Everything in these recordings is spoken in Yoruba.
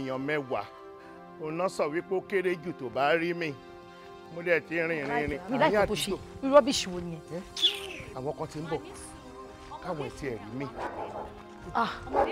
èèyàn mẹ́wàá òun náà sọ wípé ó kéré jù tó bá rí mi mo dẹ̀ ti rìn rìn rìn mi láì tó ṣe irú rọ́bìṣì wo nìyẹn. àwọn kan ti ń bọ̀ káwọn ẹ̀tí ẹ̀rí mi ah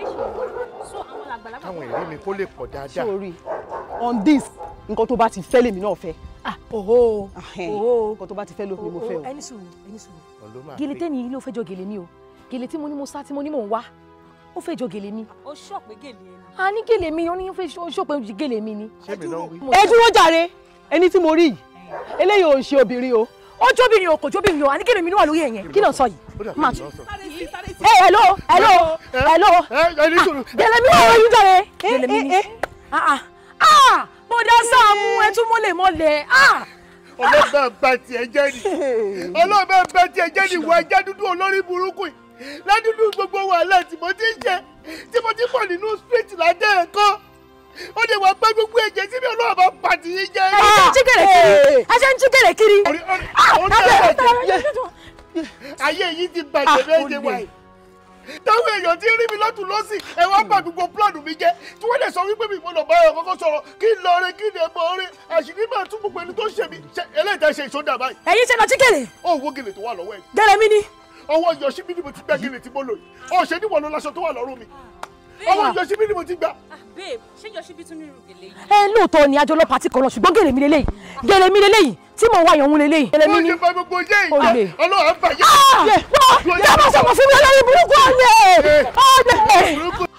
káwọn ẹ̀rí mi kó lè pọ̀ dáadáa. sórí on this nǹkan tó bá ti fẹ́ lèmi náà fẹ́. ah oho Ahẹ́n, oho nǹkan tó bá ti fẹ́ ló ni mo fẹ́ o. ẹni sùúrù ẹni sùúrù Òun ló máa gèlè pè. tẹ́ni yìí ló fẹ́ jọ gèlè mi o gèlè tí mo ní mo sá tí mo ní mò ń wá ó fẹ́ jọ gèlè mi ó ṣọ̀pẹ́ gèlè ẹni. a ní gèlè mi ó ní ó fẹ́ ṣòpin gèlè mi ni. ṣé mi náà wí. ẹ dúró jàre ẹni tí mo rí yìí eléyìí ò ń ṣe obìnrin o. ó jóbìnrin o kò jóbìnrin o a ní gèlè mi ló wà lórí ẹ̀yẹn kí ló ń sọ yìí. ó dàbí máa ìlú tún náà sọ. ẹ hello hello hello ẹ ẹ ní sùúrù. gèlè mi wà lórí jàre gèlè mi ni. ah ah ah bọ́dá Sàámú ẹ tún mọ́lẹ̀ mọ́lẹ̀ ah ọlọ́bẹ̀ bá tiẹ̀ jẹ́ ni ọlọ́bẹ̀ bá tiẹ̀ jẹ́ ni ìwà ẹja dúdú olórí burúkú yìí ládùúgbò gbogbo wàhálà tí mo ti ń ṣe tí mo ti pọ̀ nínú street ládé ẹ̀kọ́ ó lè wá pé gbogbo ẹ̀jẹ̀ tí mi ọlọ́wọ́ bá pàtì yín jẹ́ ẹ ṣe ń jí gèlè kiri ẹ ṣe ń jí gèlè kiri. Orí- orí- orí ẹ̀jẹ̀ ayé yìí ti bàjẹ́ méje wáyé táwọn èèyàn ti rí mi lọ́tún lọ́sì ẹ wá bà gbogbo plọ́ọ̀nù mi jẹ́ tí wọ́n lè sọ wípé mi gbọ́dọ̀ bá ẹ̀rọ kọ́kọ́ sọ̀rọ̀ kí n lọ rí kí n lè mọ orí àṣírí máa tún gbogbo ẹni tó ṣe mí ṣe eléyìí tẹ́ ṣe ìṣódà báyìí ẹ̀yin ṣe lọ jí gèlè ó wo gèlè tó wà lọ́wọ́ ẹ̀ gèlè mi ni. ọwọ́ yọ̀ṣí mi ni mo ti gbá gèlè tí mo lò yìí ó ṣe níwọ̀n ló láṣọ tó wà lọ́rùn mi ọwọ́ yọ̀ṣí mi ni mo ti gbá. ah babe ṣé yọ̀ṣíbí tún ní irú gèlè yìí. ẹ lóòótọ́ ni àjọ ọlọ́pàá ti kọ̀ lọ ṣùgbọ́n gèlè mi lélẹ́yìí gèlè mi lélẹ́yìí tí mò ń wá ìyọ̀hún lélẹ́yìí gèlè mi ó ni. ṣe bá gbogbo yé Olè. yìí ọlọ́run bá yé. wọ́n yà máa sọ̀rọ̀ fún mi olórí burúkú ọ̀lẹ́ ọ̀lẹ́.